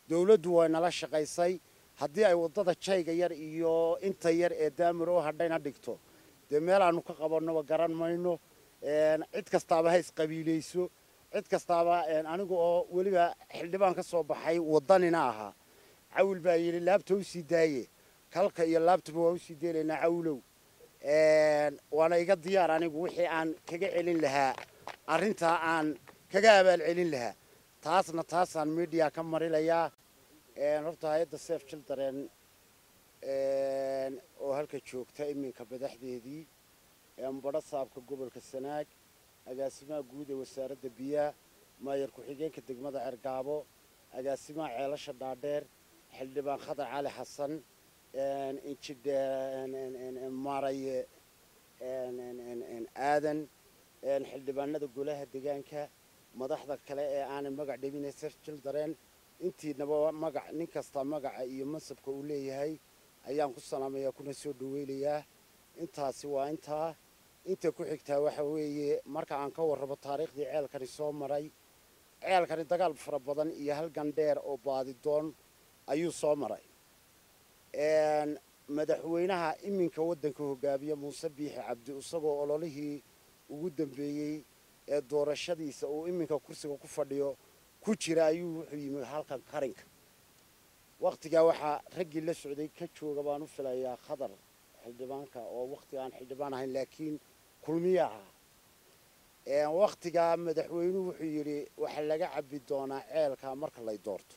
dawladdu way nala shaqaysay haddii ay waddada jayga yar iyo inta yar ee daamir oo hadhayna dhigto dee meel aanu ka qabannoba garan mayno cid kastaaba ha isqabiilayso cid kastaaba anigu oo weliba xildhibaan ka soo baxay waddanina ahaa cawil baa yidhi laabta u sii daaye kalka iyo laabtaba waa usii deelaynaa cawlow waana iga diyaar anigu wixii aan kaga celin lahaa arrintaa aan kaga abaal celin lahaa taasna taasaan media ka marilayaa horta hay-adda sef children oo halka joogta iminka madaxdeedii badho saabka gobolka sanaag agaasimaha guud ee wasaaradda biyaha maayar ku-xigeenka degmada cergaabo agaasimaha ceelasha dhaadheer xildhibaan khadar cali xasan maaraye aadan xildhibaanada golaha degaanka madaxda kale ee aanan magac dhebine sef children intiinaba magac nin kasta magaca iyo mansabka uu leeyahay ayaan ku salaamayaa kuna soo dhaweynayaa intaasi waa intaa inta ku xigtaa waxa weeye marka aan ka warrabo taariikhdii ceelkani soo maray ceelkani dagaal fara badan iyo halgan dheer oo baadidoon ayuu soo maray madaxweynaha iminka waddanka hogaamiya muuse biixi cabdi isagoo ololihii ugu dambeeyey ee doorashadiisa uu iminka kursiga ku fadhiyo ku jira ayuu wuxuu yimi halkan karinka wakhtigaa waxaa raggii la socday ka jooga baan u filayaa khadar xildhibaanka oo wakhtiga aan xildhibaan ahayn laakiin kulmiye ahaa wakhtigaa madaxweynuhu wuxuu yidhi waxaa laga cabbi doonaa ceelka marka lay doorto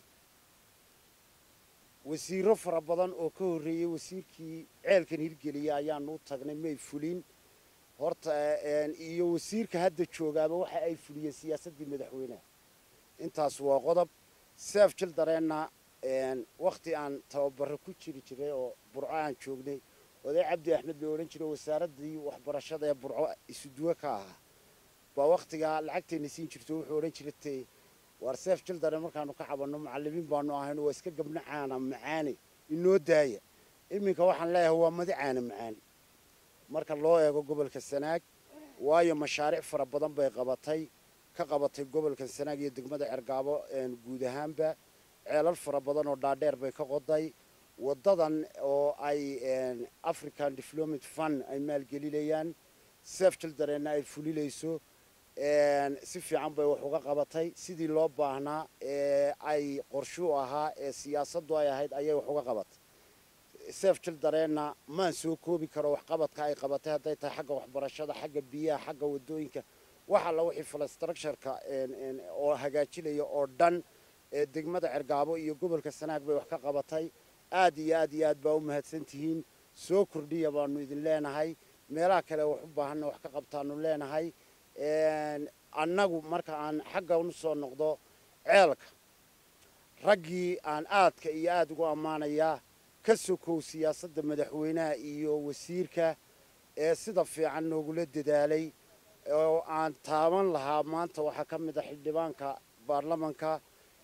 wasiiro fara badan oo ka horreeyey wasiirkii ceelkan hirgeliya ayaanu u tagnay may fulin horta iyo wasiirka hadda joogaaba waxa ay fuliyeen siyaasaddii madaxweynaha intaas waa qodob sef childrenna wakhti aan tababaro ku jiri jiray oo burco aan joognay oday cabdi axmed la odhan jiray wasaaraddii waxbarashada ee burco isuduwe ka ahaa baa wakhtigaa lacagteenna siin jirto wuxuu odhan jiratay waar sef children markaanu ka cabanno macallimiin baanu ahayno waa iska gabno caana macaane inoo daaya iminka waxaan leeyahay waa madi caana macaan marka loo eego gobolka sanaag waayo mashaariic fara badan bay qabatay ka qabatay gobolka sanaag iyo degmada cergaabo guud ahaanba ceelal fara badan oo dhaadheer bay ka qoday waddadan oo ay african development fund ay maalgelinayaan sef childrenna ay fulinayso si fiican bay wax uga qabatay sidii loo baahnaa ee ay qorshuu ahaa ee siyaasaddu ay ahayd ayay wax uga qabatay sef childrenna maan soo koobi karo waxqabadka ay qabatay hadday tahay xagga waxbarashada xagga biyaha xagga waddooyinka wax alla wixii falastructureka oo hagaajinaya oo dhan ee degmada cergaabo iyo gobolka sanaag bay wax ka qabatay aad iyo aad iyo aad baa u mahadsan tihiin soo kordhiya baanu idin leenahay meelaha kale wax u baahanna wax ka qabtaanu leenahay annagu marka aan xagga u soo noqdo ceelka raggii aan aadka iyo aada ugu ammaanayaa ka sokow siyaasadda madaxweynaha iyo wasiirka ee sida fiican noogula dadaalay oo aan taaban lahaa maanta waxaa ka mid a xildhibaanka baarlamanka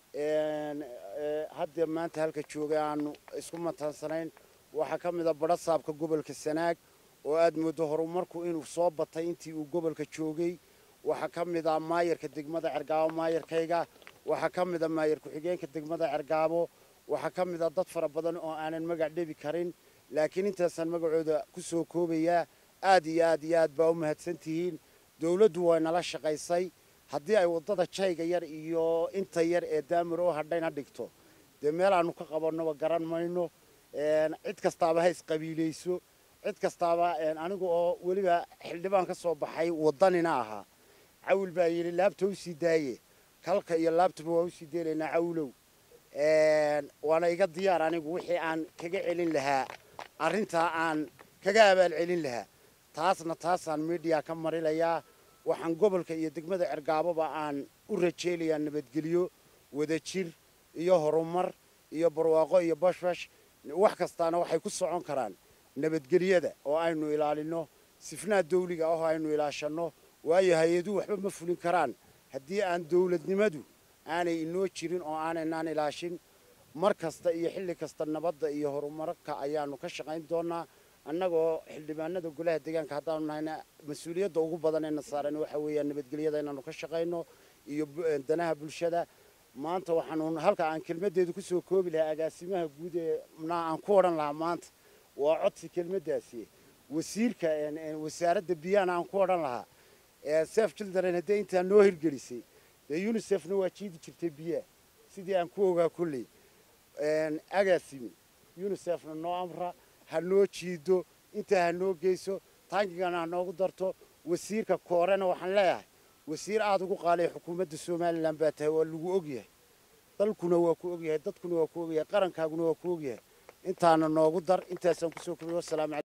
haddee maanta halka joogay aanu isku mataansanayn waxaa ka mid a badho saabka gobolka sanaag oo aad mooddo horumarku inuu soo batay intii uu gobolka joogay waxaa ka mid a maayarka degmada cergaabo maayarkayga waxaa ka mid a maayar ku-xigeenka degmada cergaabo waxaa ka mid a dad fara badan oo aanan magac dhebi karin laakiin intaasaan magacooda ku soo koobayaa aad iyo aad iyo aad baa u mahadsan tihiin dawladdu way nala shaqaysay haddii ay waddada jayga yar iyo inta yar ee daamir oo hadhayna dhigto dee meel aanu ka qabannoba garan mayno cid kastaaba ha isqabiilayso cid kastaaba anigu oo weliba xildhibaan ka soo baxay waddanina ahaa cawil baa yidhi laabta u sii daaye kalka iyo laabtaba waa usii deelaynaa cawlow waana iga diyaar anigu wixii aan kaga celin lahaa arrintaa aan kaga abaal celin lahaa taasna taasaan media ka marilayaa waxaan gobolka iyo degmada cergaaboba aan u rajeynayaa nabadgelyo wadajir iyo horumar iyo barwaaqo iyo bashbash wax kastaana waxay ku socon karaan nabadgelyada oo aynu ilaalino sifnaha dawliga ah oo aynu ilaashanno waayo hay-aduhu waxba ma fulin karaan haddii aan dawladnimadu aanay inoo jirin oo aanaynaan ilaashin mar kasta iyo xilli kasta nabadda iyo horumarka ayaanu ka shaqayn doonaa annagoo xildhibaanada golaha deegaanka haddaanu nahayna mas-uuliyadda ugu badan ee na saaran waxa weeyaan nabadgelyada inaanu ka shaqayno iyo danaha bulshada maanta waxaanu halka aan kelmaddeedu ku soo koobi lahaa agaasimaha guud ee mnaa aan ku odhan lahaa maanta waa codsi kelmaddaasi wasiirka wasaaradda biyahana aan ku odhan lahaa sef children haddee intaa noo hirgelisay dee unisefna waa jiidi jirtay biyaha sidii aan ku ogaa kolley agaasimi unisefna noo amra ha noo jiido intaa ha noo geyso taangigana ha noogu darto wasiirka koorena waxaan leeyahay wasiir aada ugu qaalay xukuumadda somalilan baa tahay waa lagu ogyahay dalkuna waa ku ogyahay dadkuna waa ku ogyahay qarankaaguna waa ku ogyahay intaana noogu dar intaasaan kusoo kobay wasalaamu